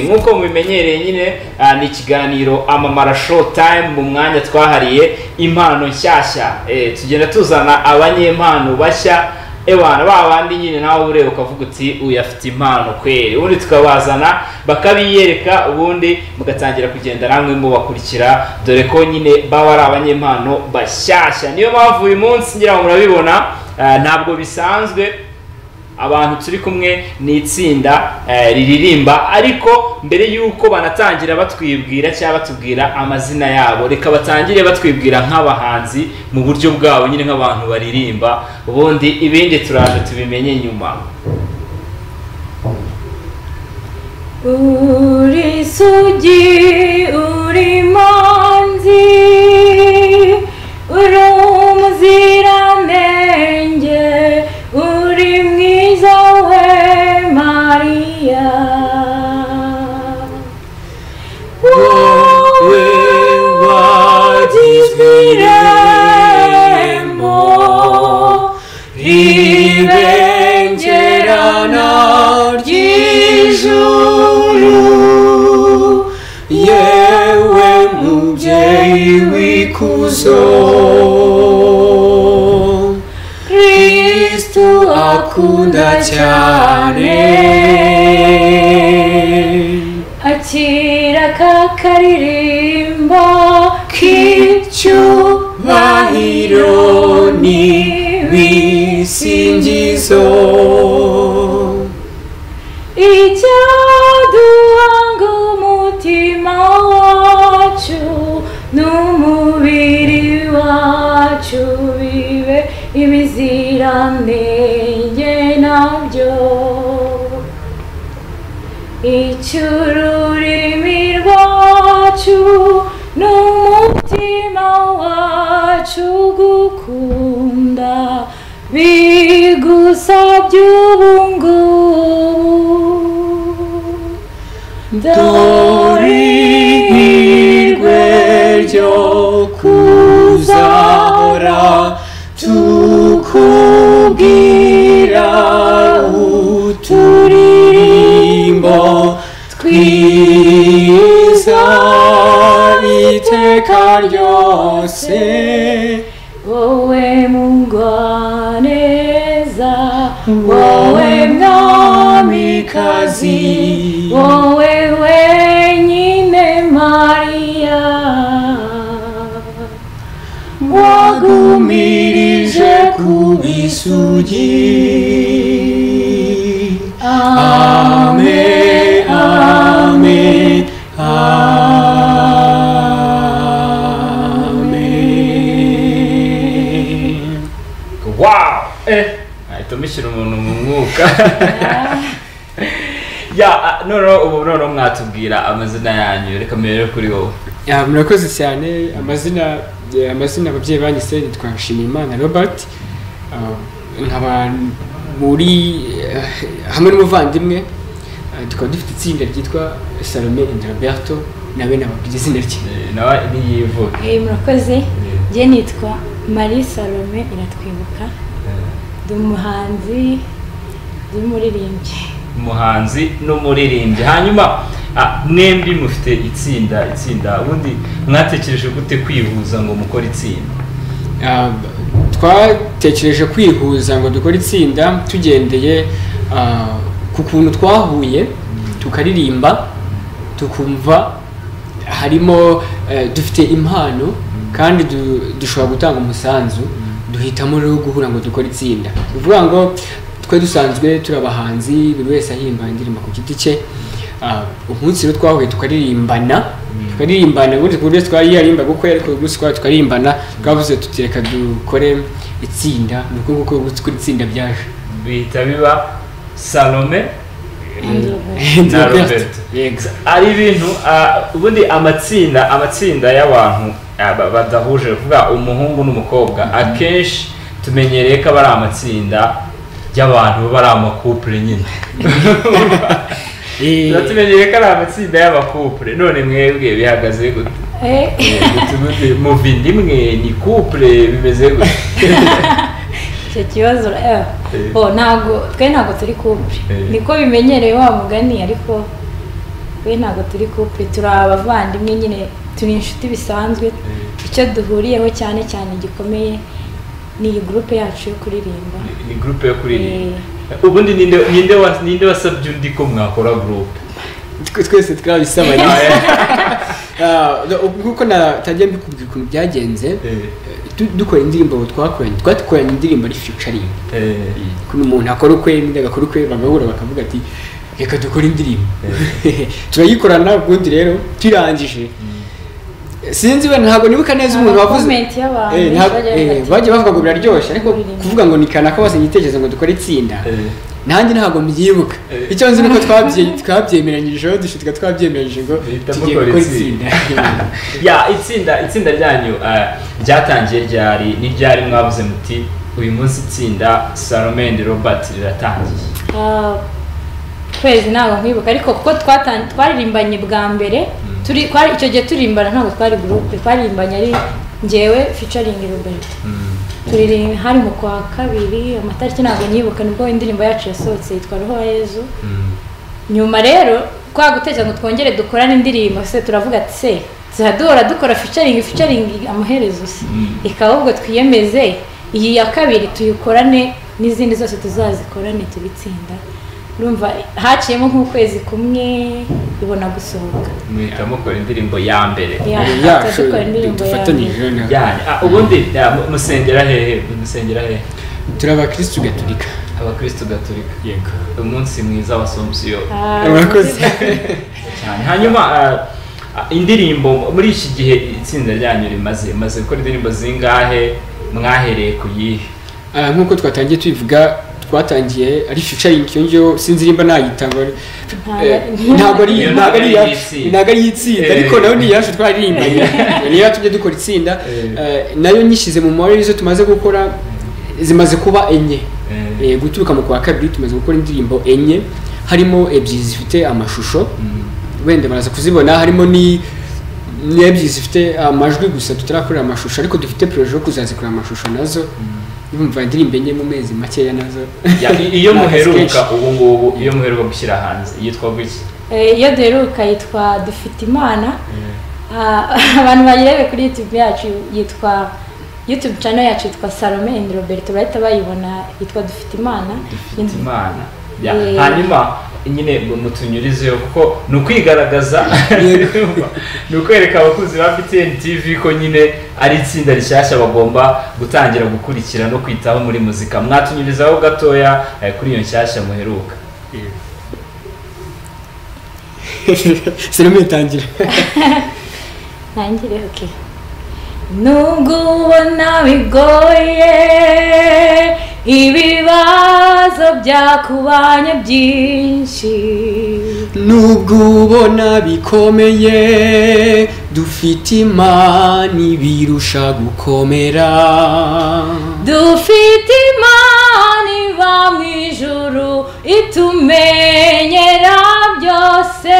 nk'uko mubimenyereye nyine ah, ni ikiganiro amamara show time mu mwanya twahariye impano nshyashya Eh, tugenda tuzana abanyempano bashya ebana ba bandi nyine nawe ureba ukavuga uti uyu afite impano kweri ubundi tukabazana bakabiyereka ubundi mugatangira kugenda namwe mubakurikira dore ko nyine baba ari abanyempano bashyashya niyo mpamvu uyu munsi ngira ngo murabibona ah, ntabwo bisanzwe abantu turi kumwe ni itsinda eh, riririmba ariko mbere y'uko banatangira batwibwira cyangwa batubwira amazina yabo reka batangire batwibwira nk'abahanzi mu buryo bwabo nyine nk'abantu baririmba ubundi ibindi turaje tubimenye nyuma Uri sugi, uri manzi, uri umuziranenge, uri mwiza we Mariya. Wowe wagizwe irembo ribengerana ry'ijuru yewe mubyeyi w'ikuzo kristu akunda cyane akira kakaririmba k'icyubahiro n'ibisingizo icyaduhanga umutima wacu n'umubiri wacu bibe ibiziranenge nabyo icy'ururimi rwacu n'umutima wacu gukunda bigusabye ubungubu dore ihirwe ryo kuzahora tukubwira uturirimbo twiza iteka ryose wowe mugwaneza wowe mwamikazi wowe wenyine mariya wagumirije ku bisugi ame ame ame wow eh ahita mushyira umuntu mu mwuka ya ah, noneho ubu noneho mwatubwira amazina yanyu reka mbere kuri wowe Ya, murakoze cyane amazina eh, amazina ababyeyi banyise nitwa nshimiyimana robert Ah, nkaba muri eh, hamwe n'umuvandimwe ah, tukaba dufite itsinda ryitwa salome and roberto nawe nababwira izina rye Eh, nawe niyivuge Eh, murakoze njye nitwa marie salome iratwibuka ndi umuhanzi ndi umuririmbyi umuhanzi n'umuririmbyi hanyuma ah, mwembi mufite itsinda itsinda ubundi mwatekereje gute kwihuza ngo mukore itsinda Ah, twatekereje kwihuza ngo dukore itsinda tugendeye ah, ku kuntu twahuye tukaririmba tukumva harimo eh, dufite impano kandi du- dushobora gutanga umusanzu duhitamo rero guhura ngo dukore itsinda ni ukuvuga ngo twe dusanzwe turi abahanzi buri wese ahimba indirimbo ku giti cye Ah, umunsi rero twahuye tukaririmbana tukaririmbana ubundi ku buryo twari yarimbaga uko ariko uyu munsi twari tukaririmbana twavuze tuti reka dukore itsinda ni uko nguko ubu gukora itsinda byaje bihita biba salome na Roberto. roberto Yego. ari ibintu ah, ubundi amatsinda amatsinda y'abantu ah, ba- badahuje ni ukuvuga umuhungu n'umukobwa akenshi tumenyereye ko aba ari amatsinda y'abantu baba ari amakupure nyine Eh, tuba tumenyereye ko ari amatsinda y'abakupure none mwebwe bihagaze gute Eh, Gute gute? muva inda imwe ni kupure bimeze gute icyo kibazo eh, Eh. bo ntabwo twe ntabwo turi kumbi Eh. niko bimenyereye wa mugani ariko we ntabwo turi couple turi abavandimwe nyine turi inshuti bisanzwe icyo duhuriyeho cyane cyane gikomeye ni iyi gurupe yacu yo kuririmba ni gurupe yo kuririmba Eh. ubundi ninde ninde wa- ninde wasabye undi ko mwakora gurupe Twe- twese twabisabanye Ah, nk'uko natangiye mbikubwira ukuntu byagenze du- dukora indirimbo twakoranye twakoranye indirimbo ari featuring ukuntu umuntu akora ukwe n'undi agakora ukwe bagahura bakavuga ati reka dukore indirimbo turayikorana ubundi rero turangije sinzi we ntabwo nibuka neza umuntu Ama wavuze comment y'abantu Eh, ntabwo- bajya eh, bati- bagiye bavuga ngo biraryoshye ariko Kuririmba. kuvuga ngo ni kanaka bose igitekerezo ngo dukore itsinda nanjye ntabwo mbyibuka Eh. icyo nzi nuko twabye- twabyemeranyirijeho dushitika twabyemeranyije ngo Duhitamo tugiye gukora gukora itsinda. itsinda ya itsinda itsinda ryanyu eh, ryatangiye ryari n'iryari mwabuze muti uyu munsi itsinda salome and robert riratangiye Ah, twezi ntabwo nkwibuka ariko kuko twatan- twaririmbanye bwa mbere turi twari- icyo gihe turirimbana ntabwo twari gurupe twaririmbanye ari njyewe featuring Robert turirimba hari mu kwa kabiri amatariki ntabwo nyibuka nibwo indirimbo yacu yasohotse yitwa roho yezu nyuma rero kwa gutekereza ngo twongere dukorane indirimbo se turavuga ati se ziraduhora dukora featuring featuring amaherezo se Mm. reka ahubwo twiyemeze iyi ya kabiri tuyikorane n'izindi zose tuzazikorane tubitsinda urumva haciyemo nk'ukwezi kumwe ibona gusohoka muhita mukora indirimbo ya mbere Ya, yacu dukora indirimbo ya dufatanyije na- yanyu Ah, ubundi ya, mu- musengera hehe musengera hehe turi abakirisitu gatolika abakristo gatolika yego umunsi mwiza wa somusiyo Ah, urakoze cyane hanyuma ah, ah, indirimbo muri iki gihe itsinda ryanyu rimaze rimaze gukora indirimbo zingahe mwahereye ku yihe Ah, nk'uko twatangiye tubivuga twatangiye ari featuring iyo ngiyo sinzi nimba nayita ngo eh, ntabwo ari Iyo ntabwo ari ntabwo ari iyacu, iy'itsinda. ntabwo ari iy'itsinda Eh. ariko nayo ni iyacu twaririmbanye niyo yatumye dukora itsinda Eh. eh, nayo nyishyize mu mabare izo tumaze gukora zimaze kuba enye Eh. Eh, guturuka mu kwa kabiri tumaze gukora indirimbo enye harimo ebyiri zifite amashusho wenda baraza kuzibona harimo ni n'ebyiri zifite amajwi gusa tutarakorera amashusho ariko dufite proje yo kuzazikorera amashusho nazo yumva indirimbo enye mu mezi makeya nazo Ya, i- iyo Ni akazi kenshi. muheruka ubu ngubu iyo muheruka gushyira hanze yitwa gutya eh, iyo duheruka yitwa dufite imana Ah, abantu bayirebe kuri youtube yacu yitwa youtube channel yacu yitwa salome and roberto bahita bayibona yitwa dufite imana dufite imana Ya, Eh. hanyuma nyine ngo mutunyurizeyo kuko ni ukwigaragaza ni ukwereka abakuzi ba btn tv ko nyine ari itsinda rishyashya bagomba gutangira gukurikira no kwitaho muri muzika mwatunyurizaho gatoya eh, kuri iyo nshyashya muheruka sinema itangira ntangire okay nubwo ubona bigoye ibibazo byakubanye byinshi nubwo ubona bikomeye dufite imana ibirusha gukomera dufite imana iba mu ijuru itumenyera byose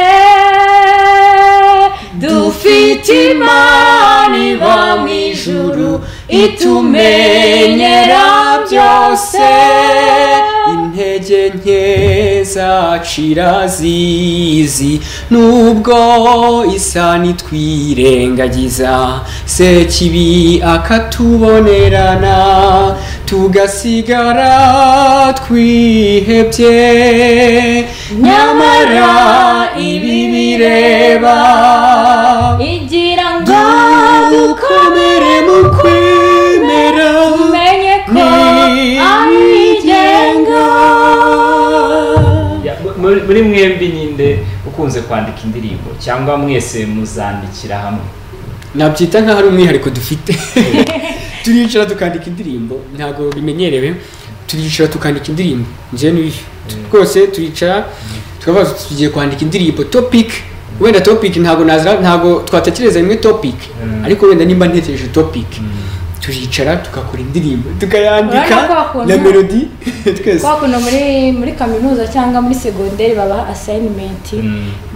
dufite imana iba mu ijuru itumenyera byose intege nke zacira zizi nubwo isa nitwirengagiza sekibi akatubonerana tugasigara twihebye nyamara ibi bireba igira ngo dukomere mu kwemera umenye ko ari igenga Ya, mu- muri- muri mwembi nyinde ukunze kwandika indirimbo cyangwa mwese muzandikira hamwe nabyita nk'aho ari umwihariko dufite turicara tukandika indirimbo ntabwo bimenyerewe turicara tukandika indirimbo njyewe n'uyu rwose turicara tukabaza tuti tugiye kwandika indirimbo topic wenda topic ntabwo nazira ntabwo twatekereza rimwe topic Mm. ariko wenda nimba ntekereje topic turicara tugakora indirimbo tukayandika Urabona ko wakunda- na melody twese kwa kuno muri muri kaminuza cyangwa muri segonderi babaha assignment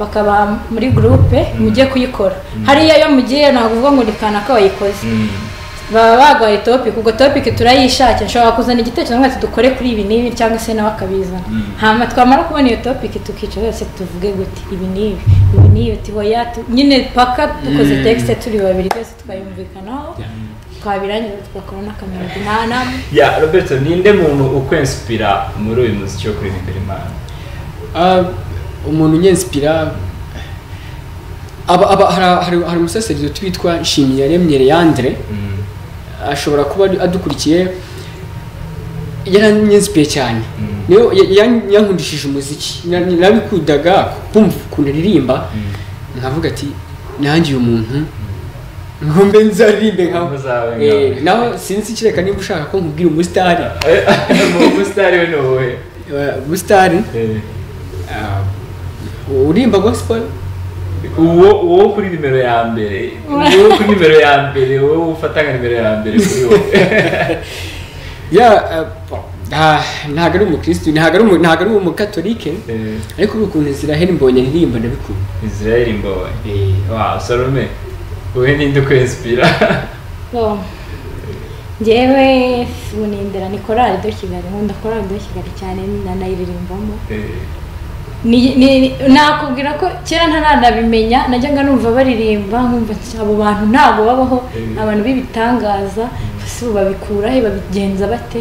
bakaba muri groupe mujye kuyikora hariya iyo mugiye ntabwo uvuga ngo ni kanaka wayikoze baba barwaye topike ubwo topike turayishakira nshobora kuzana igitekerezo nk'ati dukore kuri ibi n'ibi cyangwa se nawe akabizana Mm. hanyuma twamara kubona iyo topike tukicara yose tuvuge guti ibi n'ibi ibi n'ibi tihoya nyine paka dukoze Mm. tekisite turi babiri twese twayumvikanaho Yeah. twabirangiza tugakora n'akamerodi nta nama ya roberto ninde muntu ukwensipira muri uyu muziki wo kuririmbira imana Ah, umuntu unyensipira aba aba hari- hari hari umusaseridoti witwa nshimiyaremye leandre Mm, ashobora kuba adukurikiye yaranyensipiriye cyane Mm. niyo ya- ya- yankundishije umuziki Na- narabikundaga kumva ukuntu aririmba mm. nkavuga ati nanjye uyu muntu ngombe nzaririmbe nkawe Uzabe nkawe. Eh, naho sinzi ikireka niba ushaka ko nkubwira umusitari Eh, mu busitani we ni wowe Eh, umusitari Eh, ah, urimba gospel uwo uwo kuri nimero ya mbere uwo kuri nimero ya mbere wowe ufata nka nimero ya mbere kuri wowe ya ntabwo ari umukirisitu ntabwo ari umu- ntabwo ari umukatolike Eh, ariko uri ukuntu zirahera imbonye aririmba ndabikunda israel mbowe wa salome wowe ninde ukwensipira Bon. njyewe unindira ni korali do kigali nkunda korali do kigali cyane nanayiririmbamo Eh, Ni- ni- ni- nakubwira ko kera ntaranabimenya najyaga numva baririmba nkumva ati, abo bantu ntabwo babaho Mm. abantu b'ibitangaza ese ubu babikura he babigenza bate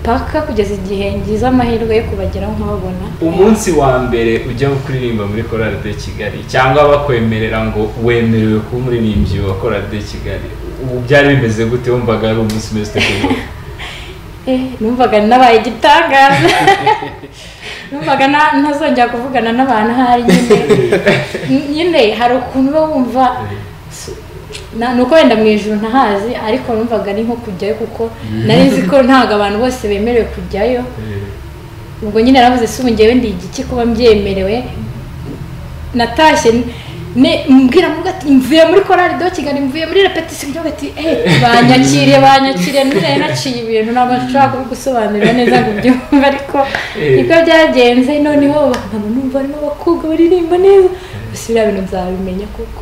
paka kugeza igihe ngize amahirwe yo kubageraho nkababona umunsi wa mbere ujya kuririmba muri korali de kigali cyangwa bakwemerera ngo wemerewe kuba umuririmbyi wa korali de kigali ubu byari bimeze gute wumvaga ari umunsi umeze ute kuri wowe Eh, numvaga nabaye igitangaza numvaga na- ntazongera kuvugana n'abantu ahari nyine N- nyine hari ukuntu uba wumva na- ni uko wenda mu ijoro ntahazi ariko numvaga ari nko kujyayo kuko nari nzi ko ntabwo abantu bose bemerewe kujyayo ubwo nyine naravuze si ubu njyewe ndi igiki kuba mbyemerewe natashye ne- mbwira muga ati mvuye muri korali do kigali mvuye muri repetisiyo njyewe ati eh banyakiriye banyakiriye none naciye ibintu ntabwo nshobora kubigusobanurira neza ngo ubyumve ariko nibwo byagenze noneho bakaba numva barimo abakobwa baririmba neza gusa biriya bintu nzabimenya kuko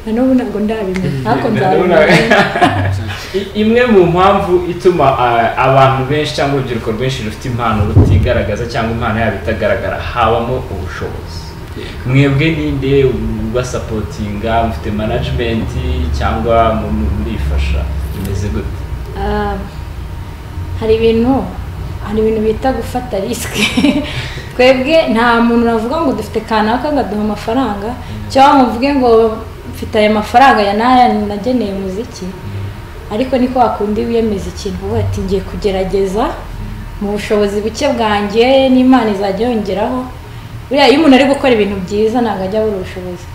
na n'ubu ntabwo ndabimenya ariko nzabimenya I- imwe mu mpamvu ituma ah, abantu benshi cyangwa urubyiruko rwinshi rufite impano rutigaragaza cyangwa impano yabo itagaragara habamo ubushobozi mwebwe ninde ubasapotinga mufite manajimenti cyangwa mu- mu- murifasha bimeze gute Ah, hari ibintu hari ibintu bita gufata risike twebwe nta muntu navuga ngo dufite kanaka ngaduha amafaranga cyangwa ngo mvuge ngo mfite aya mafaranga ya naya nageneye umuziki ariko niko wakundi wiyemeza ikintu uvuga ati ngiye kugerageza mu bushobozi buke bwanjye n'imana izajya yongeraho buriya iyo umuntu ari gukora ibintu byiza ntabwo ajya abura ubushobozi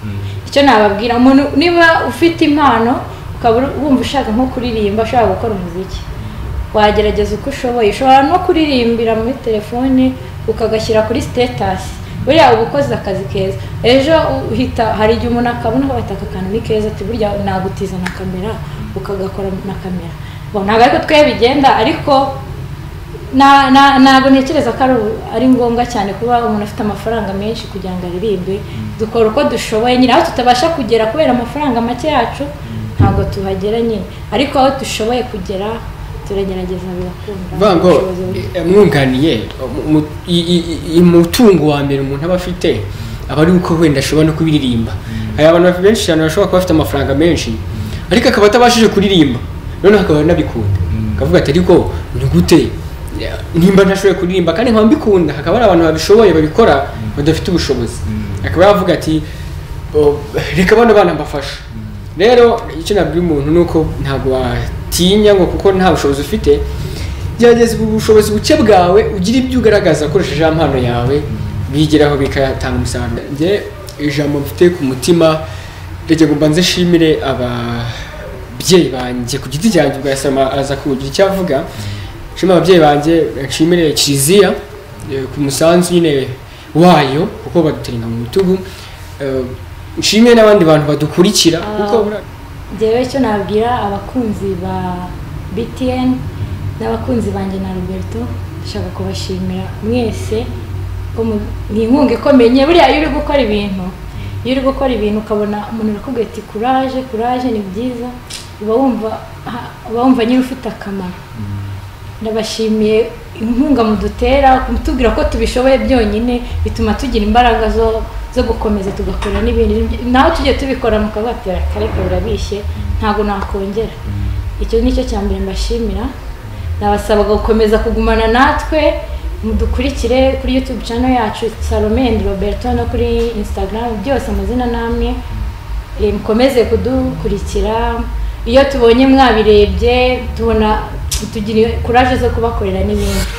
icyo nababwira umuntu niba ufite impano ukaba uri- wumva ushaka nko kuririmba ushaka gukora umuziki wagerageza uko ushoboye ushobora no kuririmbira muri telefone ukagashyira kuri sitetasi buriya uba ukoze akazi keza ejo uhita hari igihe umuntu akabona ko bataka akantu ni keza ati burya nagutiza na kamera ukagakora na kamera Bon, ntabwo ariko twe bigenda ariko na- na- ntabwo ntekereza ko ari u- ari ngombwa cyane kuba umuntu afite amafaranga menshi kugira ngo aririmbe dukora uko dushoboye nyine aho tutabasha kugera kubera amafaranga make yacu ntabwo tuhagera nyine ariko aho dushoboye kugera turagerageza bigakunda vuga ngo Ubushobozi buri- eh, mwunganiye mu- mu- i- i- i- umutungo wa mbere umuntu aba afite aba ari uko wenda ashobora no kubiririmba hari abantu benshi cyane bashobora kuba bafite amafaranga menshi ariko akaba atabashije kuririmba noneho akaba anabikunda akavuga ati ariko ni gute eh, nimba ntashoboye kuririmba kandi nkaba mbikunda hakaba hari abantu babishoboye babikora badafite ubushobozi Mm. akaba yavuga ati "Oh, reka bano bana mbafasha rero icyo nabwira umuntu ni uko ntabwo watinya ngo kuko nta bushobozi ufite gerageza ubu bushobozi buke bwawe ugire ibyo ugaragaza ukoresheje ya mpano yawe bigeraho bikatanga umusaruro njye ijambo mfite ku mutima rege ngo mbanze nshimire ababyeyi banjye ku giti cyanjye ubwo yasama aza kugira icyo avuga nshimire ababyeyi banjye nshimire kiliziya eh, ku musanzu nyine wayo kuko baduterenga mu bitugu Eh, nshimire n'abandi bantu badukurikira kuko Ah. buriya- njyewe icyo nabwira abakunzi ba btn n'abakunzi banjye na roberto ndashaka kubashimira mwese ko mu- ni inkunga ikomeye nyine buriya iyo uri gukora ibintu iyo uri gukora ibintu ukabona umuntu arakubwira ati kuraje kuraje ni byiza uba wumva ha- uba wumva nyine ufite akamaro ndabashimiye inkunga mudutera kutubwira ko tubishoboye byonyine bituma tugira imbaraga zo zo gukomeza tugakora n'ibindi nawe tujye tubikora mukabatera kareka birabishye ntabwo nakongera icyo ni cyo cya mbere mbashimira nabasabaga gukomeza kugumana natwe mudukurikire kuri youtube channel yacu salome and roberto no kuri instagram byose amazina namwe Eh, mukomeze kudukurikira iyo tubonye mwabirebye tubona tugira kuraje zo kubakorera n'ibindi